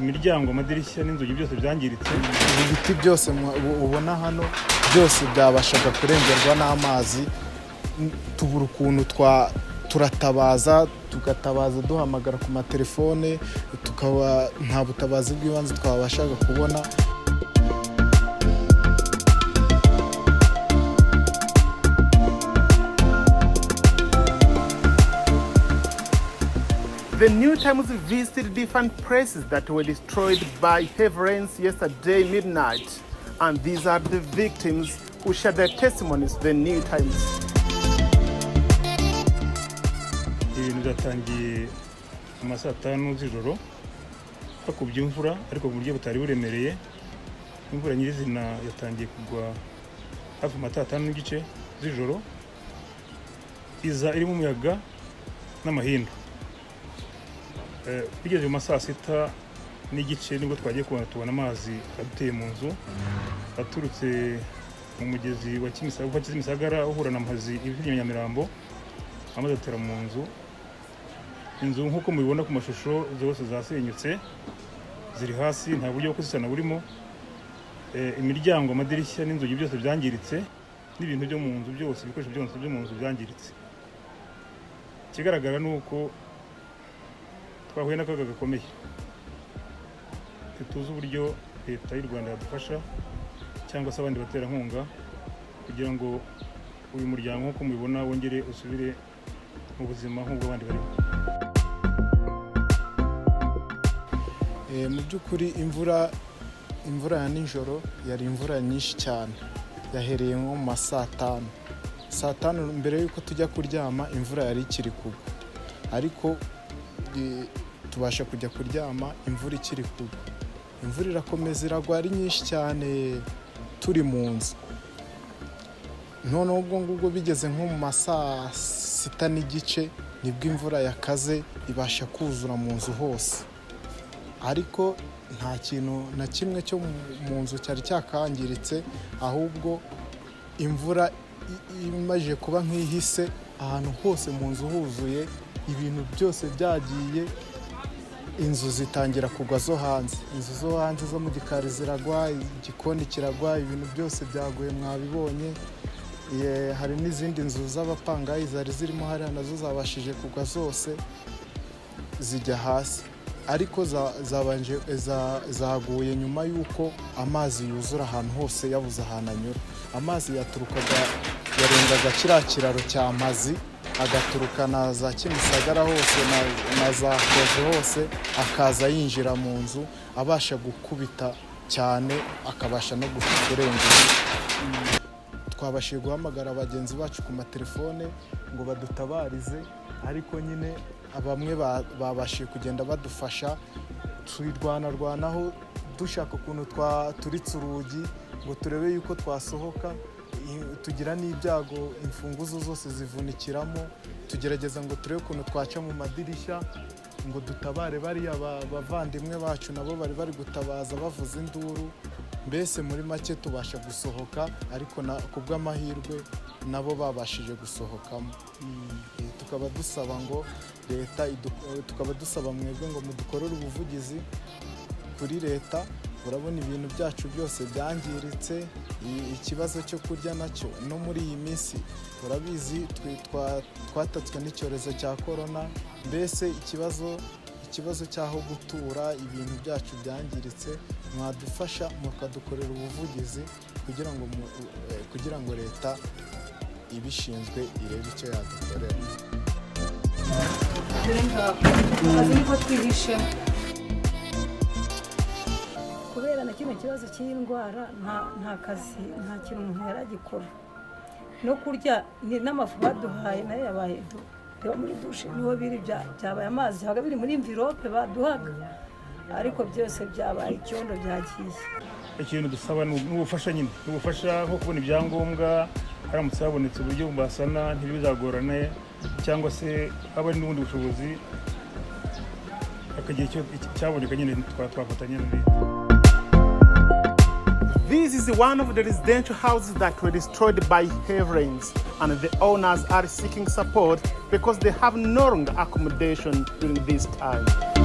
imiryango amadirishya n'inzugi byose byangiritse ibi biti byose mu- ubu- ubona hano byose byabashaga kurengerwa n'amazi N- tubura ukuntu twa turatabaza tugatabaza duhamagara ku matelefone tukaba nta butabazi bw'ibanze twabashaga kubona The New Times visited different places that were destroyed by heavy rains yesterday midnight, and these are the victims who shared their testimonies to the New Times. ibintu byatangiye mu ma saa tanu z'ijoro hakubye imvura ariko mu buryo butari buremereye imvura nyirizina yatangiye kugwa hafi mu ma saa tanu n'igice z'ijoro iza irimo umuyaga n'amahindu Eh, bigeze mu ma saa sita n'igice nibwo twagiye kubona tubona amazi aduteye mu nzu aturutse mu mugezi wa Kimisa- wa kimisagara uhura na mpazi ivi inyuma ya nyamirambo amazi atera mu nzu inzu nk'uko mubibona ku mashusho zose zasenyutse ziri hasi nta buryo bwo kuzisana burimo Eh, imiryango amadirishya n'inzugi byose byangiritse n'ibintu byo mu nzu byose ibikoresho byose byo mu nzu byangiritse ikigaragara ni uko twahuye n'akaga gakomeye ntituzi uburyo leta y'u rwanda yadufasha cyangwa se abandi baterankunga kugira ngo uyu muryango nk'uko mubibona wongere usubire mu buzima nk'ubw'abandi barimo Eh, mu by'ukuri imvura imvura ya nijoro yari imvura nyinshi cyane yahereye nko mu ma saa tanu saa tanu mbere y'uko tujya kuryama imvura yari ikiri kugwa ariko eh, tubasha kujya kuryama imvura ikiri kugwa imvura irakomeza iragwa ari nyinshi cyane turi mu nzu noneho ubwo ngubwo bigeze nko mu ma saa sita n'igice nibwo imvura yakaze ibasha kuzura mu nzu hose ariko nta kintu na kimwe cyo mu- mu nzu cyari cyakangiritse ahubwo imvura i- imaze kuba nk'ihise ahantu hose mu nzu huzuye ibintu byose byagiye inzu zitangira kugwa zo hanze inzu zo hanze zo mu gikari ziragwa igikoni kiragwa ibintu byose byaguye mwabibonye Ye, hari n'izindi nzu z'abapangayi zari zirimo hariya nazo zabashije kugwa zose zijya hasi ariko za- zabanje za- zaguye nyuma y'uko amazi yuzura ahantu hose yabuze ahantu anyura amazi yaturukaga yarengaga kiriya kiraro cya mazi agaturuka na za kimisagara hose na, na za koze hose akaza yinjira mu nzu abasha gukubita cyane akabasha no gu- kurenga inzu twabashije guhamagara bagenzi bacu ku matelefone ngo badutabarize ariko nyine bamwe ba- babashije kugenda badufasha turwana-rwanaho dushaka ukuntu twa- turitse urugi ngo turebe yuko twasohoka i- tugira n'ibyago imfunguzo zose zivunikiramo tugerageza ngo turebe ukuntu twaca mu madirishya ngo dutabare bariya ba- bavandimwe bacu nabo bari bari gutabaza bavuza induru mbese muri make tubasha gusohoka ariko na- ku bw'amahirwe nabo babashije gusohokamo Eh, tukaba dusaba ngo leta idu- eh, tukaba dusaba mwebwe ngo mudukorere ubuvugizi kuri leta urabona ibintu byacu byose byangiritse i- ikibazo cyo kurya nacyo no muri iyi minsi urabizi twe- twa- twatatswe n'icyorezo cya korona mbese ikibazo ikibazo cy'aho gutura ibintu byacu byangiritse mwadufasha mukadukorera ubuvugizi kugira ngo mu- eh, kugira ngo leta ibishinzwe irebe icyo yadukorera dore ngabo azi niko twihishemo kubera na kino kibazo cy'indwara nta- nta kazi nta kintu umuntu yari agikora no kurya ni- n'amafu baduhaye nayo yabaye du- biba muri dushe niho biri bya- byabaye amazi biba biri muri mvirope baduhaga ariko byose byabaye icyondo byagiye ikintu dusaba ni ubufasha nyine ni ubufasha nko kubona ibyangombwa haramutse habonetse uburyo basana ntibizagorane cyangwa se haba hari n'ubundi bushobozi akagira icyo cyaboneka nyine twa- twafatanya na leta This is one of the residential houses that were destroyed by heavy rains, and the owners are seeking support because they have no longer accommodation during this time.